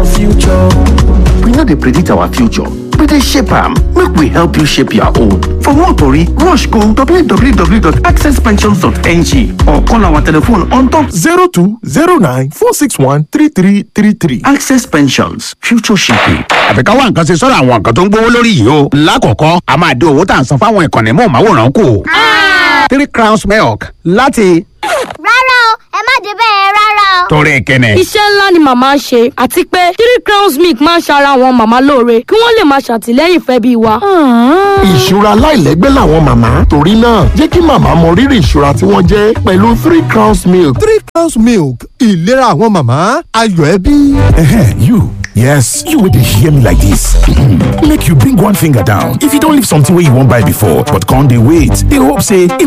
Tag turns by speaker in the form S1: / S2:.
S1: your future.
S2: We no dey predict our future, we dey shape am. Make we help you shape your own. For more tori, rush go www.accesspensions.ng or call our telephone on top
S3: 0209 461 3333.
S2: Access Pensions, future shaping.
S4: àfi ká wá nǹkan ṣe sọ́dọ̀ àwọn nǹkan tó ń gbówó lórí yìí o. lákọ̀ọ́kọ́ a máa dín owó tá à ń san fáwọn ìkànnì mọ̀ọ́máwòrán kù. three crowns milk láti
S5: rárá o ẹ má dé bẹ́ẹ̀ rárá o.
S4: torí kẹ́nẹ̀.
S6: iṣẹ́ ńlá ni màmá ń ṣe àti pé three crowns milk máa ń ṣara àwọn màmá lóore kí wọ́n lè máa ṣàtìlẹ́yìn fẹ́ bí wa.
S3: ìṣúra aláìlẹ́gbẹ́ làwọn màmá torí náà jẹ́ kí màmá mọ rírì ìṣúra tí wọ́n jẹ́ pẹ̀lú three crowns milk.
S7: three crowns milk ìlera àwọn màmá ayọ̀ ẹbí.
S8: Ehe, you. Yes, you will hear me like this. Make you bring one finger down. If you don't leave something where you won't buy before, but can't they wait? They hope say